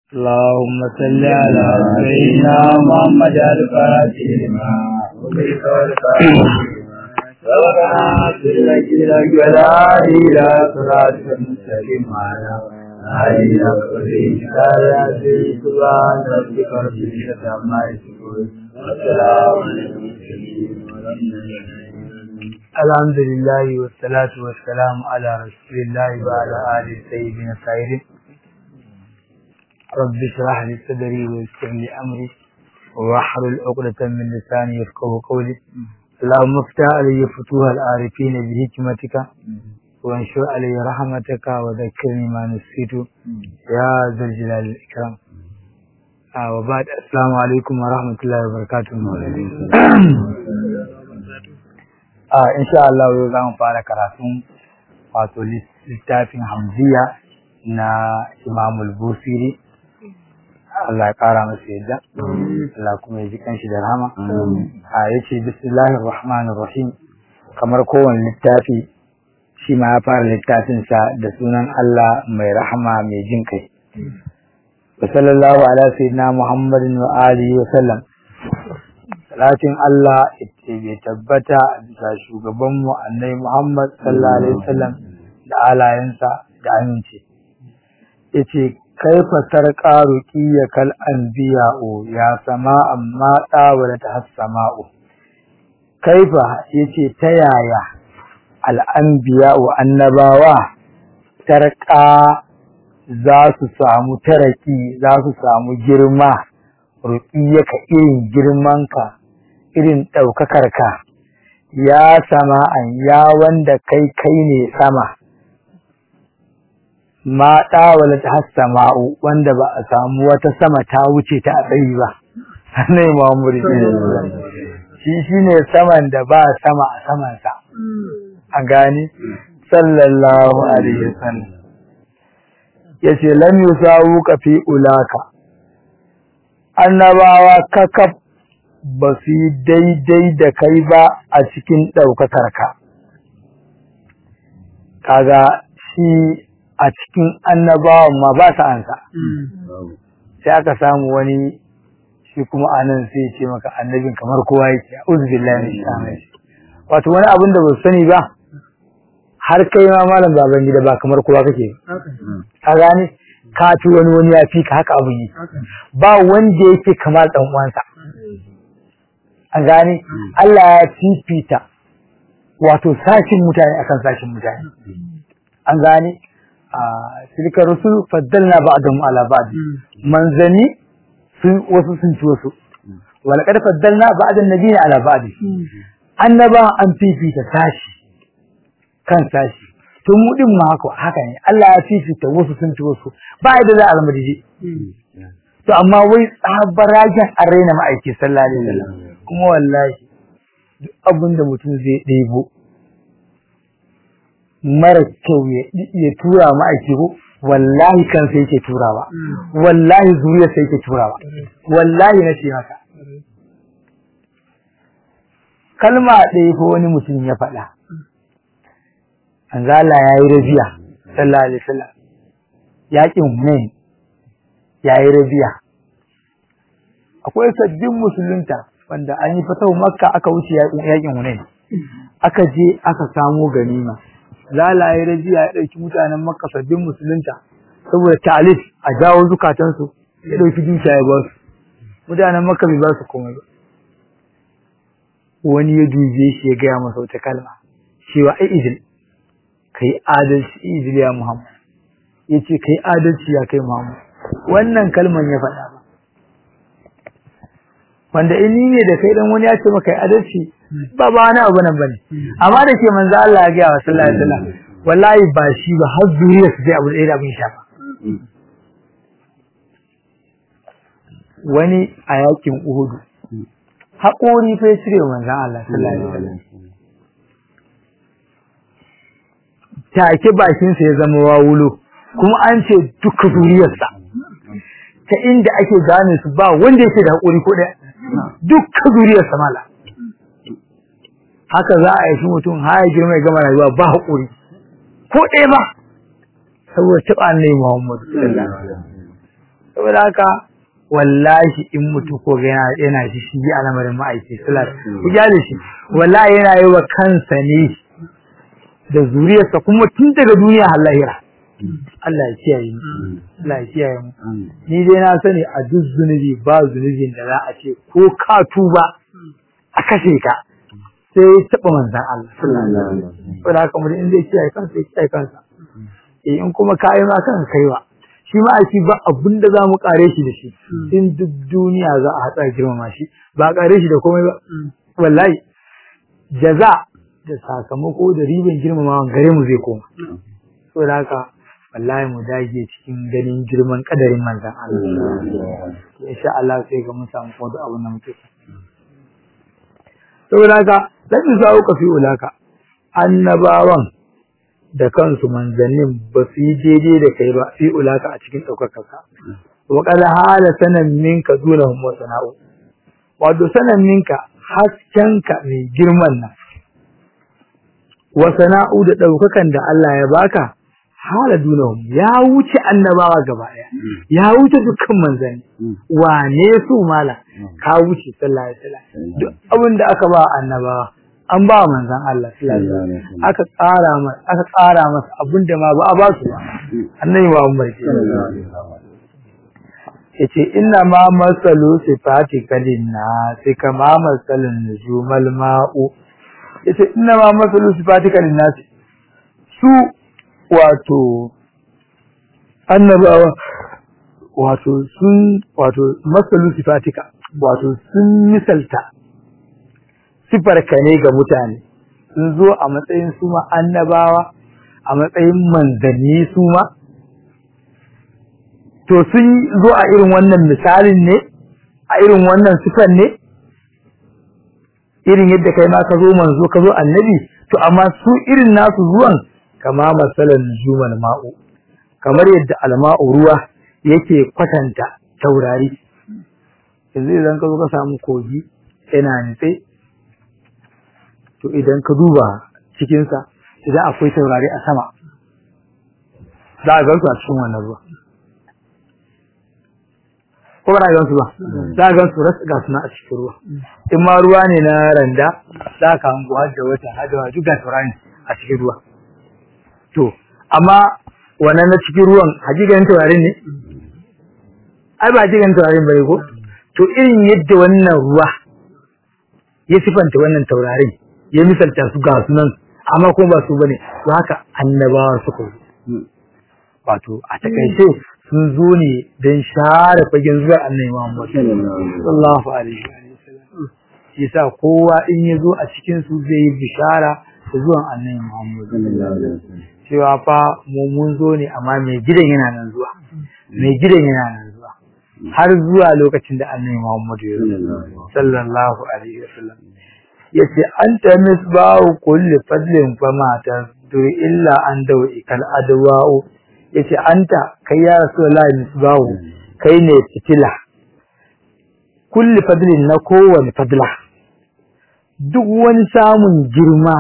اللهم صل على سيدنا محمد الفاتح لما أغلق والفاتح ربنا سلك لك ولا إلى صراط المستقيم على آله وصحبه وسلم سبحان ربك رب العزة عما يصفون والسلام على المرسلين الحمد لله والصلاة والسلام على رسول الله وعلى آله سيدنا الطاهرين رب اشرح لي صدري ويسر لي أمري واحلل عقدة من لساني يفقهوا قولي اللهم افتح علي فتوح العارفين بحكمتك وانشر علي رحمتك وذكرني ما نسيت يا ذا الجلال والإكرام آه وبعد السلام عليكم ورحمة الله وبركاته آه إن شاء الله yau za mu fara karatun wato littafin hamziya na imamul busiri Allah ya kara masa yadda Allah kuma ya ji kanshi da rahama a yace bismillahir rahmanir rahim kamar kowane littafi shi ma ya fara littafin sa da sunan Allah mai rahama mai jin kai wa sallallahu ala sayyidina muhammadin wa alihi wa sallam salatin Allah ya tabbata bisa shugaban mu annabi Muhammad sallallahu alaihi wasallam da alayensa da aminci yace kaifa sarqa ruqiyya kal anbiya'u ya sama amma tawala ta sama'u kaifa yace ta yaya al anbiya'u annabawa sarqa za su samu taraki za su samu girma ruqiyya ka irin girmanka irin ɗaukakarka ya sama'an ya wanda kai kai ne sama ma ɗawala ta hassama'u wanda ba a samu wata sama ta wuce ta a tsayi ba ne ma'amuri shi shi ne saman da ba sama a samansa a gani sallallahu alaihi wasallam ya ce lam yusawu ka fi ulaka annabawa kakaf ba su yi daidai da kai ba a cikin ɗaukakarka kaga shi a cikin annabawan ma ba sa ansa sai aka samu wani shi kuma anan sai ce maka annabin kamar kowa yake a'udhu billahi min shaitanir wato wani abin da ba su sani ba har kai ma malam baban gida ba kamar kowa kake ka gane ka ci wani wani ya fi ka haka abu yi ba wanda yake kamar dan uwansa an gane Allah ya fifita wato sashin mutane akan sashin mutane an gane tilka rusul faddalna ba'dahum ala ba'd manzani sun wasu sun ci wasu wala kad faddalna ba'dan nabiyina ala ba'd annaba an fifita sashi kan sashi to mu din ma haka haka ne Allah ya fifita wasu sun ci wasu ba da za a zama dije to amma wai tsabaragen an raina ma'aiki sallallahu alaihi wasallam kuma wallahi duk abin da mutum zai ɗebo mara kyau ya tura ma'aiki ko wallahi kansa yake turawa wallahi zuriyarsa yake turawa wallahi na ce maka kalma ɗaya ko wani mutum ya faɗa Anzala ya yi rabiya sallallahu alaihi wasallam yaƙin Hunain ya yi rabiya akwai sabbin musulunta wanda an yi fatahu makka aka wuce yaƙin Hunain aka je aka samo ganima lalaye rajiya ya ɗauki mutanen makka sabbin musulunta saboda talif a jawo zukatansu ya ɗauki dukiya ya ba su mutanen makka bai ba su komai ba wani ya duje shi ya gaya masa wata kalma cewa ai izil kai adalci izil ya muhammad ya ce kai adalci ya kai muhammad wannan kalman ya faɗa ba wanda in ni ne da kai dan wani ya ce maka adalci ba ba wani abu nan bane amma da ke manzo Allah ya ga wa sallallahu alaihi wasallam wallahi ba shi ba har zuriya su sai abu da abin shafa wani a yakin Uhud haƙori fa cire manzo Allah sallallahu alaihi wasallam take bakin sa ya zama wawulo kuma an ce duka zuriyarsa ta inda ake gane su ba wanda yake da haƙuri ko ɗaya dukkan zuriyar samala haka za a yi mutum haya girma ya gama rayuwa ba haƙuri ko ɗaya ba saboda taɓa annai Muhammadu saboda haka wallahi in mutu ko ga yana yana shi shi a lamarin ma'aiki sallallahu ku gyale shi wallahi yana yi wa kansa ne da zuriyarsa kuma tun daga duniya har lahira Allah ya kiyaye mu Allah ya kiyaye mu ni dai na sani a duk zunubi ba zunubin da za a ce ko ka tuba a kashe ka sai ya taɓa manzan Allah saboda haka mutum in zai kiyaye kansa ya kiyaye kansa eh in kuma kayi ma kan kaiwa shi ma aiki ba abin da za mu kare shi da shi in duk duniya za a hatsa girmama shi ba a kare shi da komai ba wallahi jaza da sakamako da ribin girmamawa gare mu zai koma saboda haka wallahi mu dage cikin ganin girman kadarin manzan Allah insha Allah sai ga mun samu ko da abin da muke saboda haka lan sa'u ka fi ulaka annabawan da kansu manzannin ba su yi daidai da kai ba fi ulaka a cikin ɗaukakar ka wa qala hala sanan minka dunahum wa sana'u wato sanan minka haskenka mai girman nan wa sana'u da ɗaukakan da Allah ya baka hala dunahum ya wuce annabawa gaba ɗaya ya wuce dukkan manzanni wane su mala ka wuce sallallahu alaihi wasallam duk abin da aka ba annabawa an ba manzan Allah sallallahu alaihi wasallam aka tsara masa aka tsara masa abin da ma ba a ba su ba annabi ba Umar ke yace inna ma masalu sifati kadinna sai kama masalun nujumal ma'u yace inna ma masalu sifati kadinna su wato annabawa wato sun wato masalu sifatika wato sun misalta sifarka ne ga mutane sun zo a matsayin su ma annabawa a matsayin manzanni su ma to sun zo a irin wannan misalin ne a irin wannan sifan ne irin yadda kai ma ka zo manzo ka zo annabi to amma su irin nasu zuwan kama masalan jumal ma'u kamar yadda alma'u ruwa yake kwatanta taurari yanzu idan ka zo ka samu kogi yana nitse to idan ka duba cikinsa idan akwai taurari a sama za a gansu a cikin wannan ruwa ko ba gansu ba za a gansu rasu ga suna a cikin ruwa in ma ruwa ne na randa za ka hango har da wata har da wata duk ga taurari a cikin ruwa to amma wannan na cikin ruwan hakikan taurarin ne ai ba hakikan taurarin bane ko to irin yadda wannan ruwa ya sifanta wannan taurarin ya misalta su ga sunan amma kuma ba su bane to haka annabawa suka yi wato a takaice sun zo ne don share fagen zuwa annabi Muhammad sallallahu alaihi wasallam shi yasa kowa in ya zo a cikin su zai yi bishara da zuwan annabi Muhammad cewa fa mu mun zo ne amma mai gidan yana nan zuwa mai gidan yana nan zuwa har zuwa lokacin da annabi Muhammad ya zo sallallahu alaihi wasallam yace anta misbahu kulli fadlin fama tasduri illa an dawi kal adwa'u yace anta kai ya rasulullahi misbahu kai ne fitila kulli fadlin na kowane fadla duk wani samun girma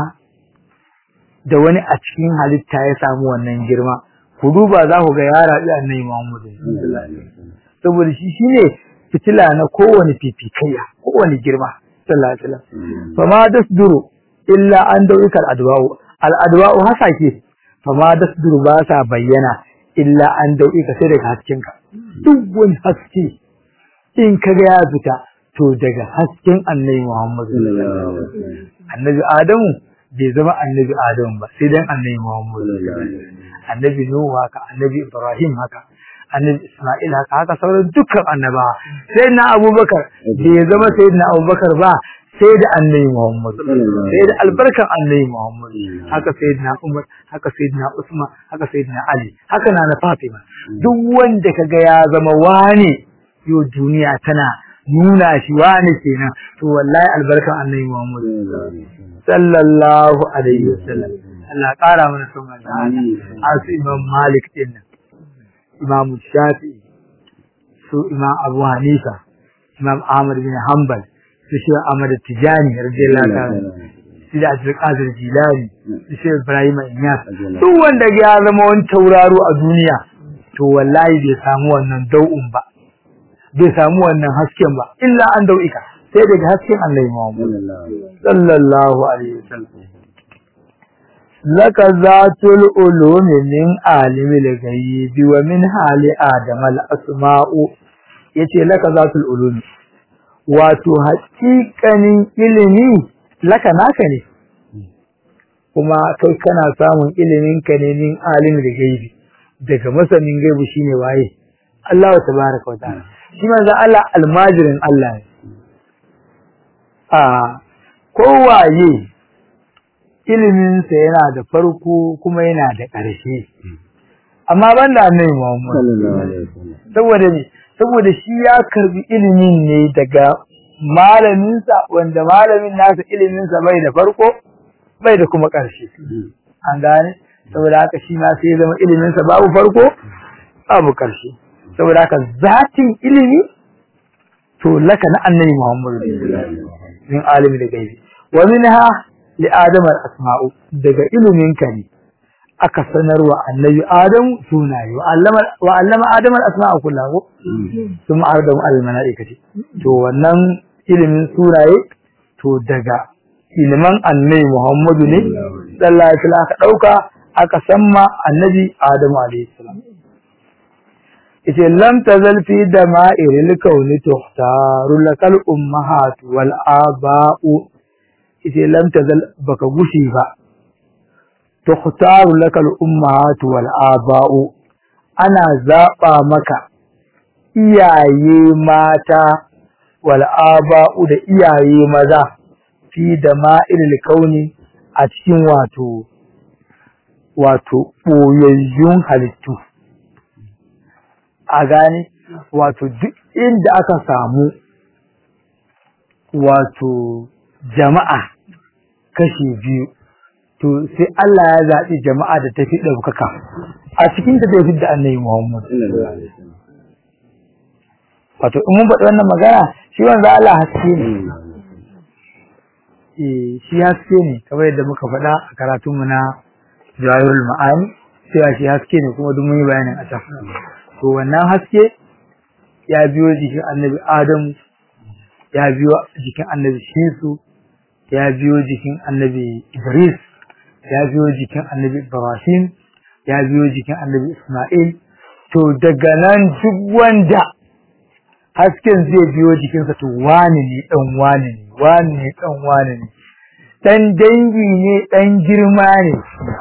da wani a cikin halitta ya samu wannan girma ku duba za ku ga ya rabi annabi Muhammad saboda shi shine fitila na kowane fifikaiya kowane girma sallallahu alaihi wasallam fama dasduru illa an dawikal adwa'u al adwa'u hasake fama dasduru ba sa bayyana illa an dawika sai daga haskenka duk wani haske in kaga ya fita to daga hasken annabi Muhammad annabi Adamu bai zama annabi Adamu ba sai dan annabi Muhammad annabi Nuhu haka annabi Ibrahim haka annabi Isma'il haka haka sauran dukkan annabawa sai na Abubakar bai zama sayyidina Abubakar ba sai da annabi Muhammad sai da albarkan annabi Muhammad haka sayyidina Umar haka sayyidina Usman haka sayyidina Ali haka na na Fatima duk wanda kaga ya zama wani yo duniya tana nuna shi wani kenan to wallahi albarkan annabi Muhammad sallallahu alaihi wasallam Allah ƙara mana son Allah asu Imam Malik din nan Imam Shafi'i su Imam Abu Hanifa Imam Ahmad bin Hanbal su shi Ahmad Tijani radiyallahu ta'ala su da Abdul Qadir Jilani su shi Ibrahim Inyas duk wanda ya zama wani tauraro a duniya to wallahi bai samu wannan dau'un ba bai samu wannan hasken ba illa an dau'ika sai daga hasken Allah Muhammad sallallahu alaihi wasallam laka zatul ulumi min alimi al-ghaibi wa min hali adam al-asma'u yace laka zatul ulumi wato haƙiƙanin ilimi laka naka ne kuma kai kana samun ilimin ka ne min alimi al-ghaibi daga masanin gaibu shine waye Allah tabaaraka wa ta'ala shi manzo Allah almajirin Allah ne a kowaye iliminsa yana da farko kuma yana da ƙarshe amma ban da annabi Muhammad saboda ne saboda shi ya karbi ilimin ne daga malaminsa wanda malamin nasa iliminsa bai da farko bai da kuma ƙarshe an gane saboda haka shi ma sai zama iliminsa babu farko babu ƙarshe saboda haka zatin ilimi to laka na annabi Muhammad min alimi da gaibi wa minha li adam al asma'u daga ilimin ka ne aka sanarwa annabi adam sunaye wa allama wa allama adam al asma'u kullahu thumma ardam al malaikati to wannan ilimin sunaye to daga iliman annabi Muhammadu ne sallallahu alaihi wasallam aka dauka aka samma annabi Adamu alaihi salam ite lam tazal fi dama'iril kauni tuhtaru lakal ummahat wal aba'u ite lam tazal baka gushi ba tuhtaru lakal ummahat wal aba'u ana zaba maka iyaye mata wal aba'u da iyaye maza fi dama'iril kauni a cikin wato wato boyayyun halittu a gane wato duk inda aka samu wato jama'a kashi biyu to sai Allah ya zaɓi jama'a da tafi ɗaukaka a cikin ta tafi da annabi Muhammad wato in mun faɗi wannan magana shi wanda Allah haske ne eh shi haske ne kamar yadda muka faɗa a karatunmu na Jawahirul Ma'ani cewa shi haske ne kuma duk mun yi bayanin a can to wannan haske ya biyo jikin annabi Adamu ya biyo jikin annabi Shisu ya biyo jikin annabi Idris ya biyo jikin annabi Ibrahim ya biyo jikin annabi Ismail to daga nan duk wanda hasken zai biyo jikinsa to wani ne dan wani ne wani ne dan wani ne dan dangi ne dan girma ne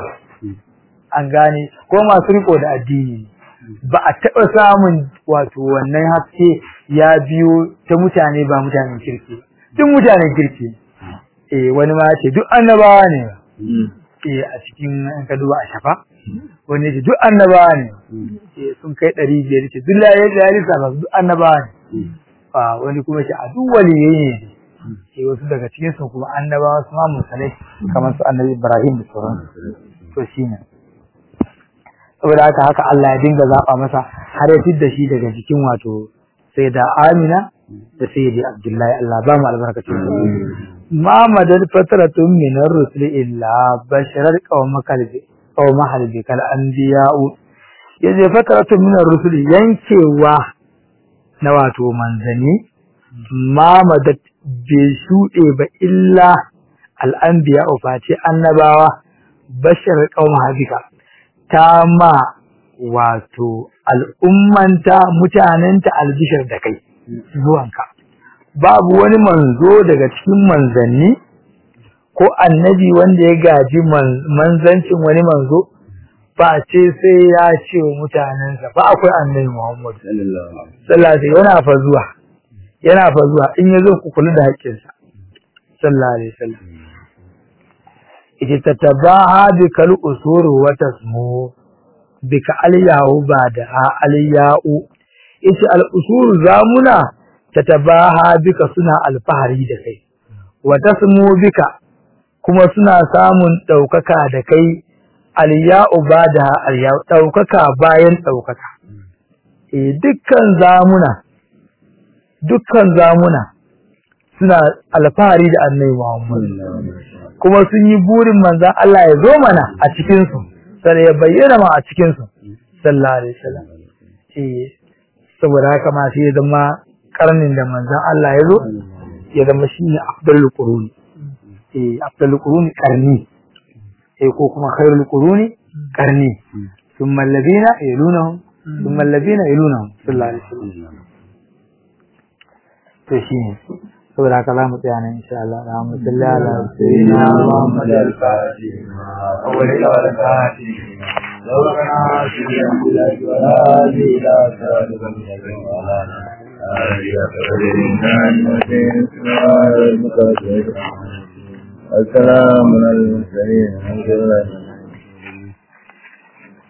an gane ko masu riko da addini ba a taɓa samun wato wannan haske ya biyo ta mutane ba mutanen kirki duk mutanen kirki eh wani ma ce duk annabawa ne eh a cikin an ka duba a shafa wani ce duk annabawa ne eh sun kai ɗari biyar ce duk laye da ya lissa ba duk annabawa ne a wani kuma ce a duk waliyai ne eh wasu daga cikin su kuma annabawa su ma musalai kamar su annabi Ibrahim da sauransu to shine saboda haka haka Allah ya dinga zaba masa har ya fidda shi daga jikin wato sai da Amina da sayyidi Abdullahi Allah ba mu albarkacin ma madad fatratun min ar-rusul illa basharar qawmakal bi qawmahal bi kal anbiya'u yaje fatratun min ar-rusul yankewa na wato manzani ma madad bai shuɗe ba illa al-anbiya'u face annabawa bashar qawmahal bika ta ma wato al'ummanta mutanenta albishir da kai zuwanka babu wani manzo daga cikin manzanni ko annabi wanda ya gaji manzancin wani manzo ba ce sai ya ce wa mutanensa ba akwai annabi Muhammad sallallahu alaihi yana fa zuwa yana fa zuwa in yazo ku kula da haƙƙinsa sallallahu alaihi wasallam ita tatabaha bikal usuru wa tasmu bika aliyahu ba da aliyahu ita al usuru zamuna tatabaha bika suna alfahari da kai wa tasmu bika kuma suna samun daukaka da kai aliyahu ba da aliyahu daukaka bayan daukaka eh dukkan zamuna dukkan zamuna suna alfahari da annabi Muhammad kuma sun yi burin manzan Allah ya zo mana a cikinsu sai ya bayyana ma a cikinsu sallallahu alaihi wasallam eh saboda haka ma sai ya zama karnin da manzon Allah ya zo ya zama shine afdalul quruni eh afdalul quruni karni eh ko kuma khairul quruni karni thumma alladhina yalunahum thumma alladhina yalunahum sallallahu alaihi wasallam to shine saboda haka za mu tsaya nan insha Allah za mu salli ala sayyidina Muhammad al-Fatih awwal ila al-Fatih لو كان في الله ولا إلى صراط المستقيم ولا السلام على المرسلين الحمد لله